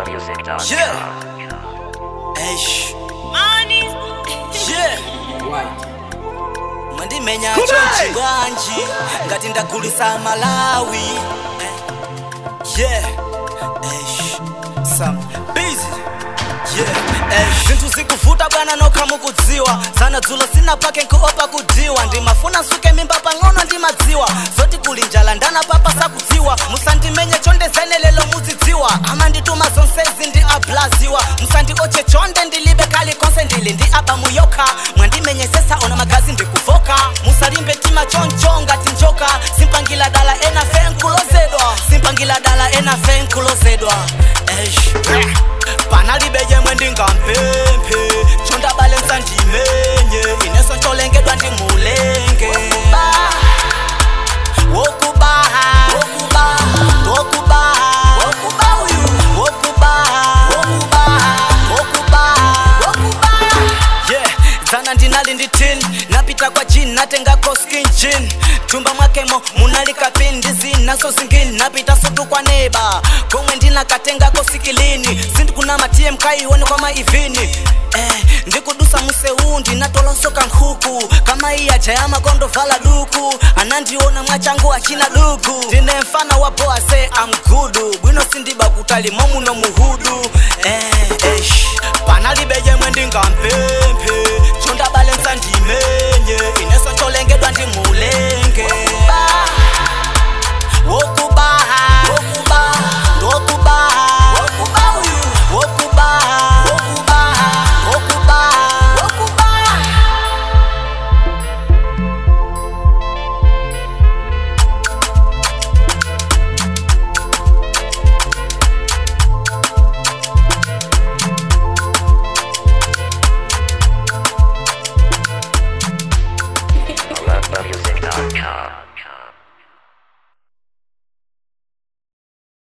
Yeah. Eish. Yeah. mwandimenya Come chonchi on. bwanji ngati ndagulisa malawi Eh. yeah Eish. some busy yeah Eish. zinthu zikuvuta bwana nokha mukudziwa zana dzulo sina pake nkoopa kudiwa ndimafuna nsuke mimba pang'ono ndimadziwa zoti kuli njala ndana papa sakudziwa musandimenye chondezene lelo muzidziwa amandituma zonsezi ndi ablaziwa musandioche chonde ndilibe kali konse ndili ndi abamuyokha mwandimenyesesa ona magazi ndikuvoka musalimbe tima choncho ngati njoka simpangila dala enafe nkulozedwa simpangila dala enafe nkulozedwa Eish. panalibe yemwe ndingampemphe chondabale nsandimenye ineso ntolengedwa ndimulenge wokubaha wokubaha wokubaha wokubaha uyu wokubaha wokubaha wokubaha wokubaha yeah dzana ndinali ndi tin napita kwa jin natengako skin jin tumba mwakemo munalika pin ndizi naso zingini napita sutu kwa neba komwe ndinakatengako sikilini sindikuna matm kaione kwa maivini eh, ndikudusa museu ndinatolosoka nkhuku kama iya jaya makondo vala duku anandiona mwachangu achina duku ndine mfana wa boa se amgudu bwino sindiba kutali momuno muhudu eh, eish panalibe yemwe ndingampemphe chondabale nsandimenye ineso ntolengedwa ndimulenge wokubaha wokubaha wokubaha wokubaha uyu wokubaha wokubaha wokubaha wokubaha Music.com.